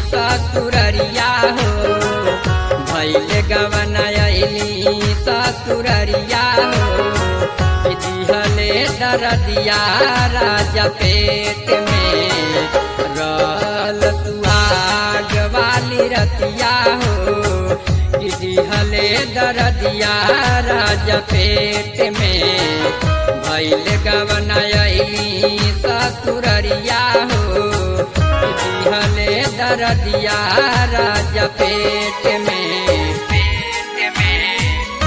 ससुररिया हो भैल गवन अली ससुररिया हो कि दिहले दरदिया राजा पेट में रल सुहाग वाली रतिया हो कि दिहले दरदिया राजा पेट में भैल गवन अली ससुररिया हो कि दिहले दरदिया राजा पेट में पेट में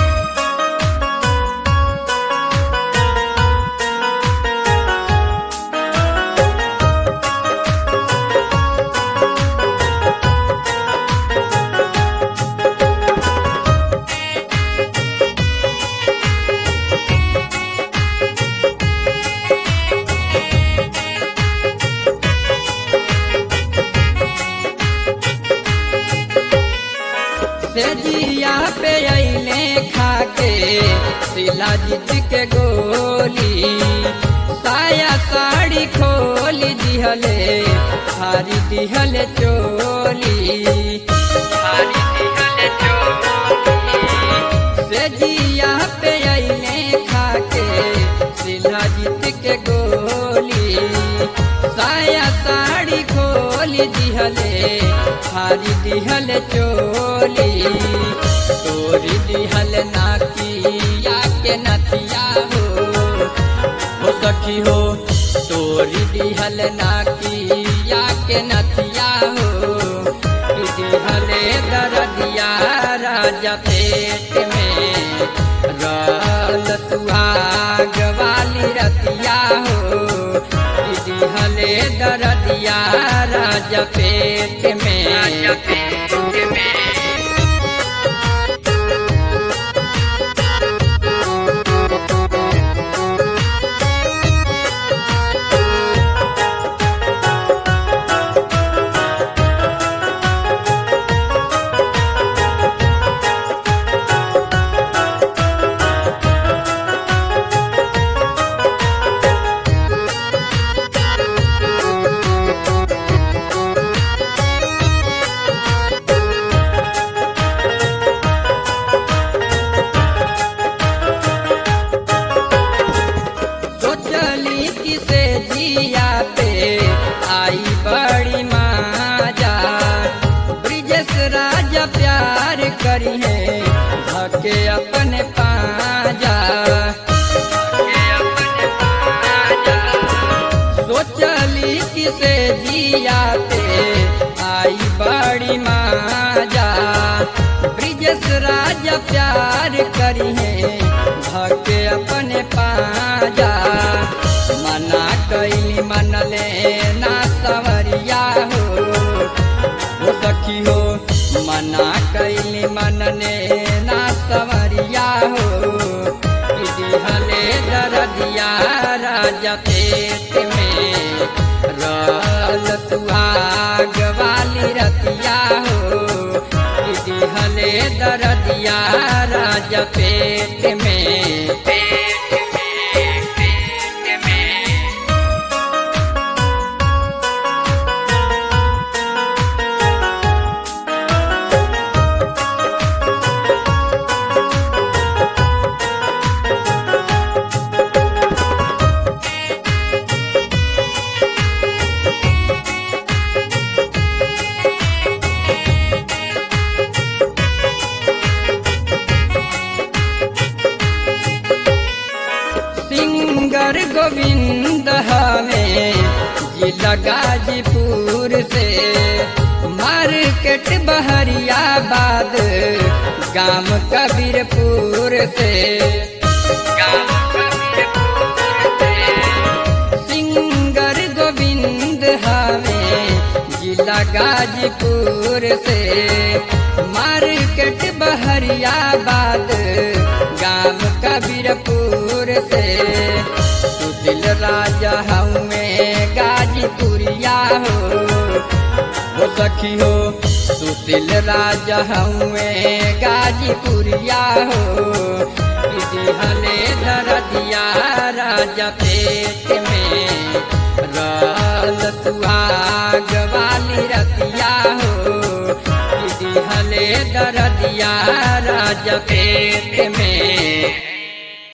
से जिया पे अइले खाके सिला जीत के गोली साया साड़ी खोली दिहले हारी दिहले चोली हारी दिहले चोली से जिया पे अइले खाके सिला जीत के गोली साया साड़ी खोली दिहले हारी दिहल चोली तोरी दिहल नाकिया के नथिया हो हो सखी हो तोरी दिहल नाकिया के नथिया हो कि दिहले दरदिया राजा पेट में रल सुहाग वाली रतिया हो कि दिहले दरदिया राजा पेट में राजा पेट में सोचली किसे जिया पे आई बड़ी माजा ब्रिजेश राजा प्यार करी है धके अपने पाजा सोचली किसे जिया पे आई बड़ी माजा ब्रिजेश राजा प्यार करी है धके अपने पाजा मना कैली मनले ना सवरिया हो हो सखी हो मना कैली मनने ना सवरिया हो कि दिहले दरदिया राजा पेट में रल सुहाग वाली रतिया हो कि दिहले दरदिया राजा पेट में पेट में पेट में सिंगर गोविंद हमें जिला गाजीपुर से मार्केट बहरियाबाद गांव कबीरपुर से गांव कबीरपुर से सिंगर गोविंद हमें जिला गाजीपुर से मार्केट बहरियाबाद गांव कबीरपुर से सुदिल राजा हमें गाजीपुरिया हो हो सखी हो सुशील राजा हमें गाजीपुरिया हो किसी हले दरदिया राजा पेट में रल सुहाग वाली रतिया हो दरदिया राज पेट में